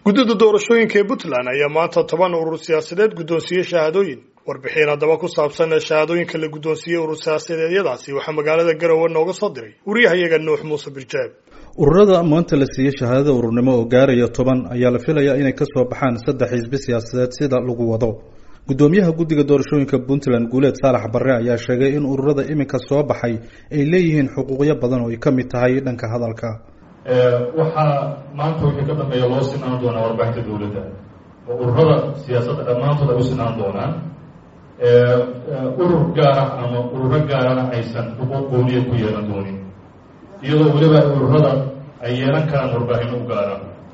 guddida doorashooyinka ee puntland ayaa maanta toban urur siyaasadeed guddoonsiiyey shahaadooyin warbixin haddaba ku saabsan shahaadooyinka la guddoonsiiyey urur siyaasadeedyadaasi waxaa magaalada garowe nooga soo diray wariyahayaga nuux muuse birjaab ururada maanta la siiyey shahaadada ururnimo oo gaaraya toban ayaa la filayaa inay kasoo baxaan saddex xisbi siyaasadeed sida lagu wado guddoomiyaha guddiga doorashooyinka puntland guuleed saalax barre ayaa sheegay in ururada iminka soo baxay ay leeyihiin xuquuqyo badan oo ay ka mid tahay dhanka hadalka waxaa maanta wixii ka dambeeya loo sinaan doonaa warbaahinta dowladda oo ururada siyaasadda dhammaantood ay u sinaan doonaan urur gaara ama ururo gaarana aysan xuquuq gooniya ku yeelan doonin iyadoo weliba ururada ay yeelan karaan warbaahinno u gaara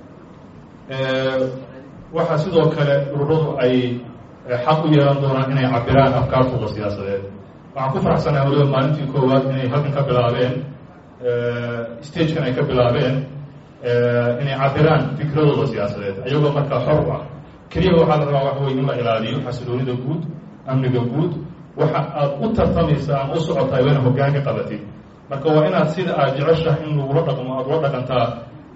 waxaa sidoo kale ururadu ay xaq u yeelan doonaan inay cabiraan afkaartooda siyaasadeed waxaan ku faraxsanaha weliba maalintii koowaad inay halkan ka bilaabeen stagekan ay ka bilaabeen inay cabiraan fikradooda siyaasadeed ayagoo markaa xor u ah keliya waxaa la rabaa waxa wey in la ilaaliyo xasiloonida guud amniga guud waxa aad u tartamaysa ama u socotahay waa ina hoggaanka qabatid marka waa inaad sida aad jeceshaha in lagula dhaqmo aada ula dhaqantaa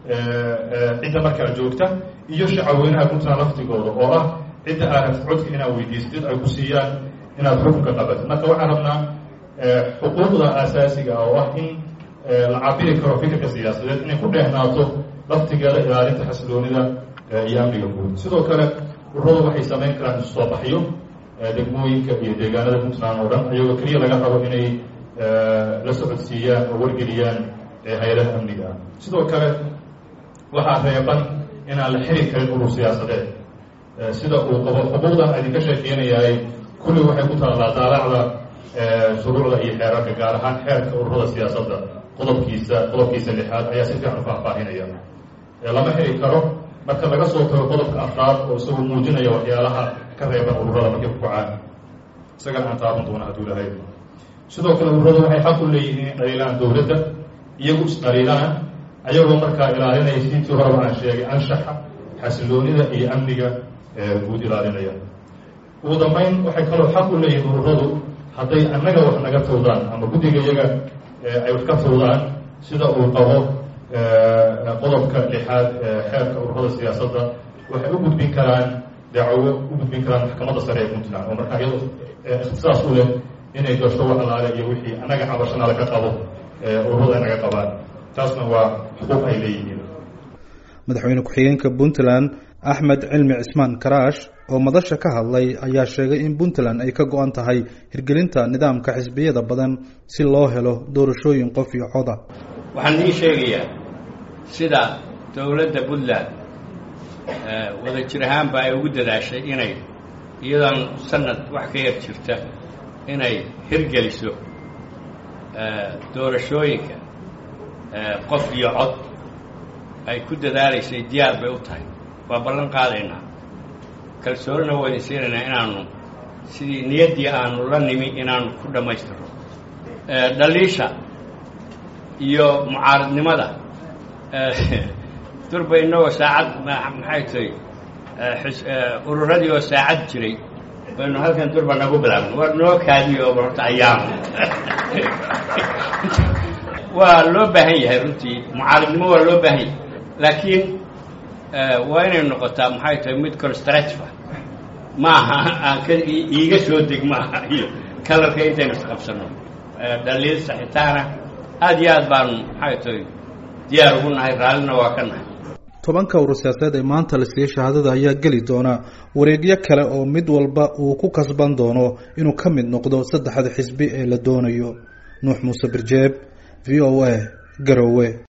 cidda markaa joogta iyo shacaweynaha puntland laftigooda oo ah cidda aad rabtid codka inaad weydiisatid ay ku siiyaan inaad xukunka qabatid marka waxaan rabnaa xuquuqda asaasiga ah oo ah in la cabiri karo fikirka siyaasadeed inay ku dheehnaato laftigeeda ilaalinta xasiloonida iyo amniga guud sidoo kale ururadu waxay samayn karaan isu soo baxyo degmooyinka iyo deegaanada puntland oo dhan ayagoo keliya laga rabo inay la socodsiiyaan oo wargeliyaan hay-adaha amniga ah sidoo kale waxaa reeban inaan la xiri karin urur siyaasadeed sida uu qabo xuquuqdan idinka sheekeynayahay kulli waxay ku taallaa daalacda shuruucda iyo xeerarka gaar ahaan xeerka ururada siyaasadda qodobkiisa qodobkiisa lixaad ayaa si fiican u faahfaahinaya lama xiri karo marka laga soo tago qodobka afraad oo isagu muujinaya waxyaalaha ka reeban ururada markay ku kacaan isagana aan taaban doona hadduu lahay sidoo kale ururadu waxay xaq u leeyihiin inay dhaliilaan dowladda iyagu isdhaliilaan ayagoo markaa ilaalinaya siintii horeba aan sheegay anshaxa xasiloonida iyo amniga guud ilaalinaya ugu dambeyn waxay kaloo xaq u leeyihiin ururadu hadday annaga wax naga tawdaan ama guddiga iyaga ay wax ka tawdaan sida uu qabo qodobka lixaad xeerka ururada siyaasadda waxay u gudbin karaan dacwo u gudbin karaan maxkamadda sare ee puntland oo markaa iyado ikhtisaas u leh inay gasho wax alaale iyo wixii annaga cabashanaada ka qabo ururada ay naga qabaan taasna waa xuquuq ay leeyihiin madaxweyne ku-xigeenka puntland axmed cilmi cismaan karaash oo madasha ka hadlay ayaa sheegay in puntland ay ka go-an tahay hirgelinta nidaamka xisbiyada badan si loo helo doorashooyin qof iyo coda waxaan idiin sheegayaa sida dowladda puntland wada jir ahaanba ay ugu dadaashay inay iyadoon sanad wax ka yar jirta inay hirgeliso doorashooyinka qof iyo cod ay ku dadaalaysay diyaar bay u tahay waa ballan qaadaynaa kalsoonina waa idin siinaynaa inaanu sidii niyaddii aanu la nimi inaanu ku dhammaystirno dhaliisha iyo mucaaradnimada durba inagoo saacad maxay tahay ururadii oo saacad jiray baynu halkan durba nagu bilaabno waa noo kaadiyo oo horta ayaam waa loo baahan yahay runtii mucaaradnimo waa loo baahan yahay laakiin waa inay noqotaa maxay tahay mid constructiva maaha aan ka iiga soo deg maaha iyo kalarka intaynu isqabsanno dhaliil saxitaana aada iyo aad baanu maxay tahay diyaar ugu nahay raallina waa ka nahay tobanka urur siyaasadeed ee maanta la siiyey shahaadada ayaa geli doona wareegyo kale oo mid walba uu ku kasban doono inuu ka mid noqdo saddexda xisbi ee la doonayo nuux muuse birjeeb v o a garowe